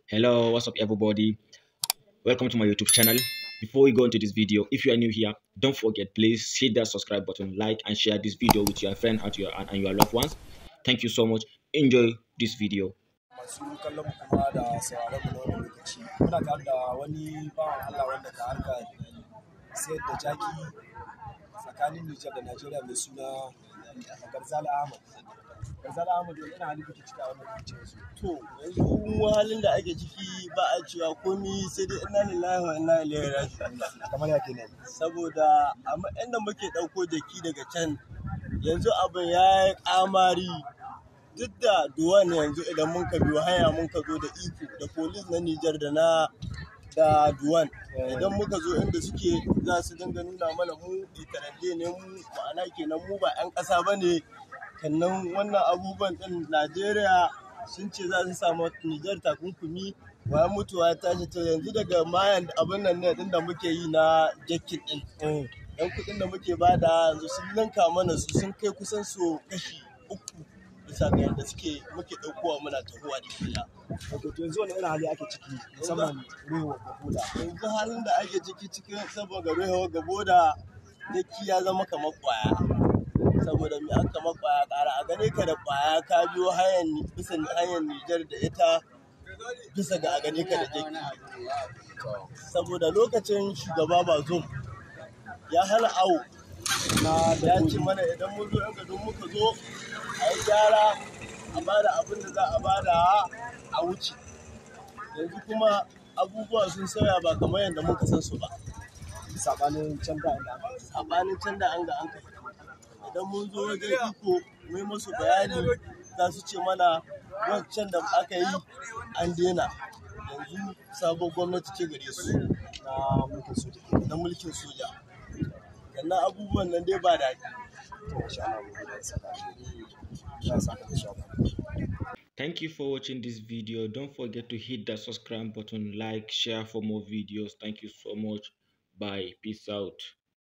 hello what's up everybody welcome to my youtube channel before we go into this video if you are new here don't forget please hit that subscribe button like and share this video with your friend and your and your loved ones thank you so much enjoy this video masu kallon mu kuma da sauraron mu na wannan lokaci muna tare da wani bawan Allah wanda ka harka sayar da jaki tsakanin Nijar da Najeriya mai suna Garzala Ahmad. Garzala Ahmad wani ina halin ciki a wannan lokaci yanzu. To, yanzu mu halin da ake ciki ba a cewa komi sai dai inna lillahi wa inna ilaihi raji'un. Kamar ya kenan. Saboda amma inda muke ɗauko jaki daga can yanzu abin ya yi ƙamari duk da duwan yanzu idan mun ka biyo hanya mun ka zo da iko da polis na Nijar da na da duwan idan muka zo inda suke za su dinga nuna mana mu itaradde ne mu ma'ana kenan mu ba 'yan ƙasa ba ne kannan wannan abubuwan ɗin Najeriya sun ce za su samu Nijar takunkumi bayan mutuwa ta tashi to yanzu daga mayan abin nan ne ɗin da muke yi na jakin ɗin yan kuɗin da muke bada yanzu sun ninka mana su sun kai kusan su kashi uku bisa ga yadda suke muke ɗaukowa muna tahowa da kila. Wato to yanzu wani irin hali ake ciki musamman ruwa da boda. yanzu halin da ake ciki cikin saboda ruwa gabo da yaki ya zama kamar kwaya saboda mai an kama kwaya ƙara a gane ka da kwaya ka biyo hanyar bisa hanyar Nijar da ita bisa ga a gane ka da jaki saboda lokacin shugaba bazum ya hana awo Na da ya ce mana idan mun zo yan gadon muka zo a yi gyara a bada abin da za a bada a wuce yanzu kuma abubuwa sun sauya ba kamar yadda muka san su ba sabanin can da inda aka yi. sabanin can da an ga an kai idan mun zo wajen iko mai musu bayani za su ce mana wancan da aka yi an daina yanzu sabon gwamnati ce gare su na mulkin soja ke. na mulkin soja sannan abubuwan nan dai ba daɗi To insha Allah mu gode saka. Ya saka insha Allah. thank you for watching this video don't forget to hit that subscribe button like share for more videos thank you so much bye peace out